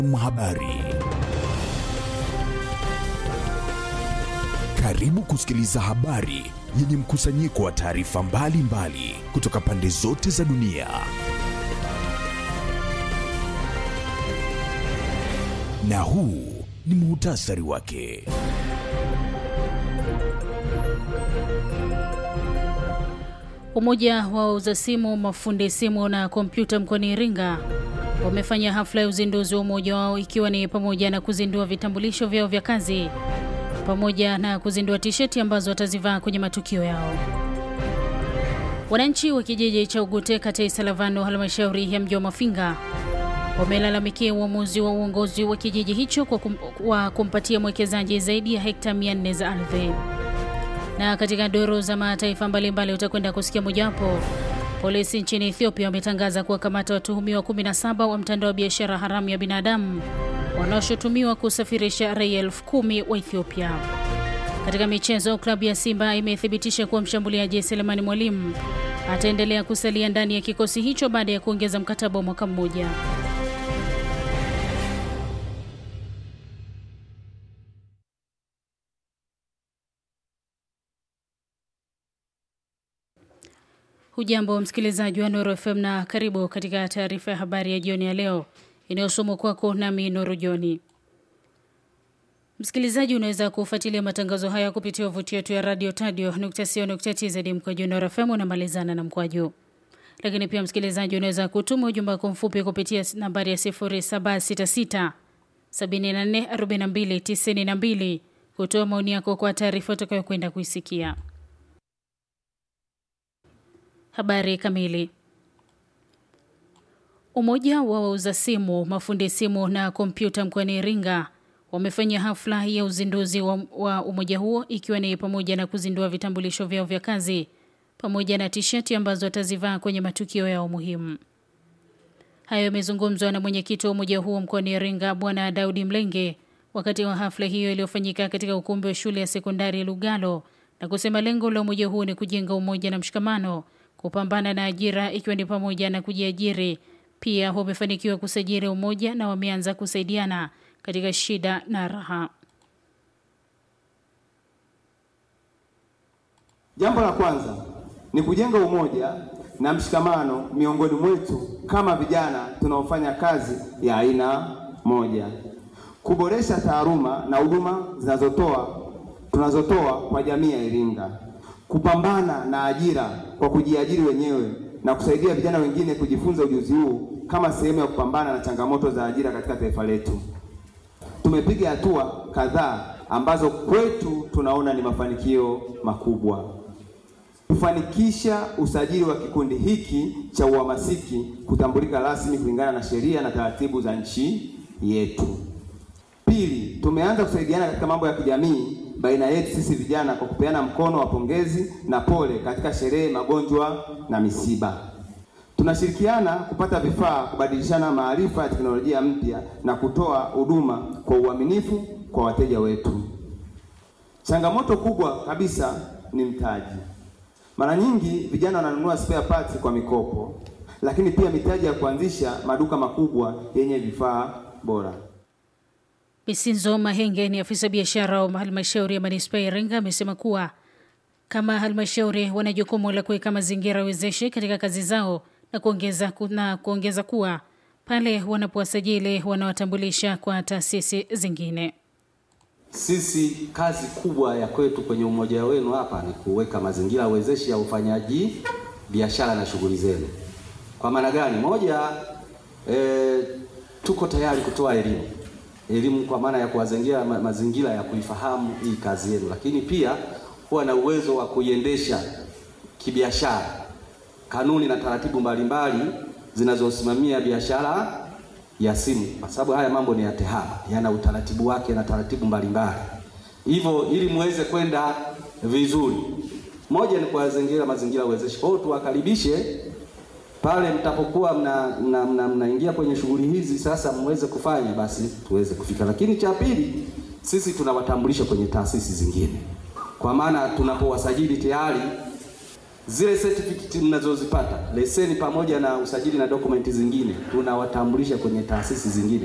Habari. Karibu kusikiliza habari yenye mkusanyiko wa taarifa mbalimbali kutoka pande zote za dunia. Na huu ni muhtasari wake. Umoja wa wauza simu, mafundi simu na kompyuta mkoani Iringa wamefanya hafla ya uzinduzi wa umoja wao ikiwa ni pamoja na kuzindua vitambulisho vyao vya kazi pamoja na kuzindua tisheti ambazo watazivaa kwenye matukio yao. Wananchi wa kijiji cha Ugute kata ya Isalavano halmashauri ya mji wa Mafinga wamelalamikia uamuzi wa uongozi wa kijiji hicho kwa kum, wa kumpatia mwekezaji zaidi ya hekta 400 za ardhi. Na katika doro za mataifa mbalimbali utakwenda kusikia mojawapo. Polisi nchini Ethiopia wametangaza kuwakamata watuhumiwa 17 wa mtandao wa biashara haramu ya binadamu wanaoshutumiwa kusafirisha raia elfu kumi wa Ethiopia. Katika michezo, klabu ya Simba imethibitisha kuwa mshambuliaji Selemani Mwalimu ataendelea kusalia ndani ya kikosi hicho baada ya kuongeza mkataba wa mwaka mmoja. Hujambo msikilizaji wa Nuru FM na karibu katika taarifa ya habari ya jioni ya leo inayosomwa kwako nami Nuru Joni. Msikilizaji, unaweza kufuatilia matangazo haya kupitia wavuti yetu ya radio tadio.co.tz mkwaju Nuru FM unamalizana na mkwaju. Lakini pia msikilizaji, unaweza kutuma ujumbe wako mfupi kupitia nambari ya 0766 74 42 92 kutoa maoni yako kwa taarifa utakayokwenda kuisikia. Habari kamili. Umoja wa wauza simu, mafundi simu na kompyuta mkoani Iringa wamefanya hafla ya uzinduzi wa, wa umoja huo ikiwa ni pamoja na kuzindua vitambulisho vyao vya kazi pamoja na tisheti ambazo watazivaa kwenye matukio yao muhimu. Hayo yamezungumzwa na mwenyekiti wa umoja huo mkoani Iringa Bwana Daudi Mlenge wakati wa hafla hiyo iliyofanyika katika ukumbi wa shule ya sekondari Lugalo na kusema lengo la umoja huo ni kujenga umoja na mshikamano kupambana na ajira ikiwa ni pamoja na kujiajiri. Pia wamefanikiwa kusajili umoja na wameanza kusaidiana katika shida na raha. Jambo la kwanza ni kujenga umoja na mshikamano miongoni mwetu kama vijana tunaofanya kazi ya aina moja, kuboresha taaluma na huduma zinazotoa tunazotoa kwa jamii ya Iringa, kupambana na ajira kwa kujiajiri wenyewe na kusaidia vijana wengine kujifunza ujuzi huu kama sehemu ya kupambana na changamoto za ajira katika taifa letu. Tumepiga hatua kadhaa ambazo kwetu tunaona ni mafanikio makubwa. Kufanikisha usajili wa kikundi hiki cha uhamasiki kutambulika rasmi kulingana na sheria na taratibu za nchi yetu. Pili, tumeanza kusaidiana katika mambo ya kijamii baina yetu sisi vijana kwa kupeana mkono wa pongezi na pole katika sherehe, magonjwa na misiba. Tunashirikiana kupata vifaa, kubadilishana maarifa ya teknolojia mpya na kutoa huduma kwa uaminifu kwa wateja wetu. Changamoto kubwa kabisa ni mtaji. Mara nyingi vijana wananunua spare parts kwa mikopo, lakini pia mitaji ya kuanzisha maduka makubwa yenye vifaa bora. Bisinzo Mahenge ni afisa biashara wa halmashauri ya manispaa ya Iringa amesema kuwa kama halmashauri wana jukumu la kuweka mazingira wezeshi katika kazi zao na kuongeza, na kuongeza kuwa pale wanapowasajili wanawatambulisha kwa taasisi zingine. Sisi kazi kubwa ya kwetu kwenye umoja wenu hapa ni kuweka mazingira wezeshi ya ufanyaji biashara na shughuli zenu. Kwa maana gani? Moja, e, tuko tayari kutoa elimu elimu kwa maana ya kuwazengia ma mazingira ya kuifahamu hii kazi yenu, lakini pia kuwa na uwezo wa kuiendesha kibiashara, kanuni na taratibu mbalimbali zinazosimamia biashara ya simu, kwa sababu haya mambo ni ya tehama, yana utaratibu wake na taratibu mbalimbali. Hivyo ili muweze kwenda vizuri, moja ni kuwazengira mazingira wezeshi. Kwa hiyo tuwakaribishe pale mtapokuwa mnaingia mna, mna, mna kwenye shughuli hizi sasa, mweze kufanya basi tuweze kufika. Lakini cha pili, sisi tunawatambulisha kwenye taasisi zingine, kwa maana tunapowasajili tayari zile certificate mnazozipata leseni pamoja na usajili na dokumenti zingine tunawatambulisha kwenye taasisi zingine.